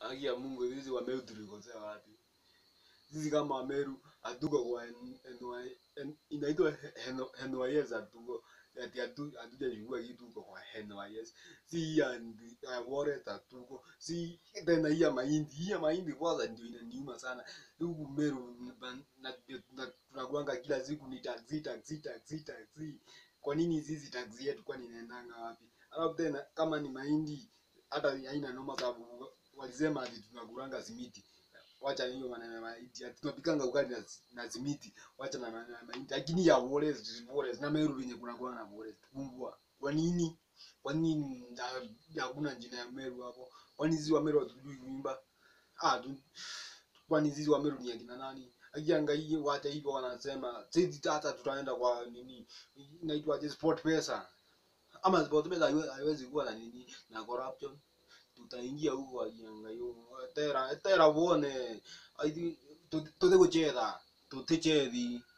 haki ya Mungu sisi wa Meru tulikosea wapi sisi kama Wameru hatuko kwa N- NY N- inaitwa N- NYS hatuko ati hatu- hatujachukua kitu huko kwa NYS si hii ya ndi- ya Warren hatuko si tena hii ya mahindi hii ya mahindi kwanza ndio inaniuma sana huku Meru na- na- na- tunakuanga kila siku ni taxi taxi taxi taxi kwa nini sisi taxi yetu kwani inaendanga wapi alafu tena kama ni mahindi hata haina noma sababu walisema ati tunakuranga simiti wacha hiyo maneno ya mahindi ati tunapikanga ugali na, na simiti wacha na maneno ya mahindi lakini ya Forest Forest na Meru venye kuna kwa na Forest kumbwa kwa nini kwa nini na- hakuna jina ya Meru hapo kwani sisi wa Meru hatujui kuimba ah tu, kwani sisi wa Meru ni akina nani akiangalia wacha hivyo wanasema sisi hata tutaenda kwa nini inaitwaje sport pesa ama sport pesa haiwe- haiwezi kuwa na nini na corruption tutaingia huko akiangalia tera tera uone aithi tuthe guchetha tutichethi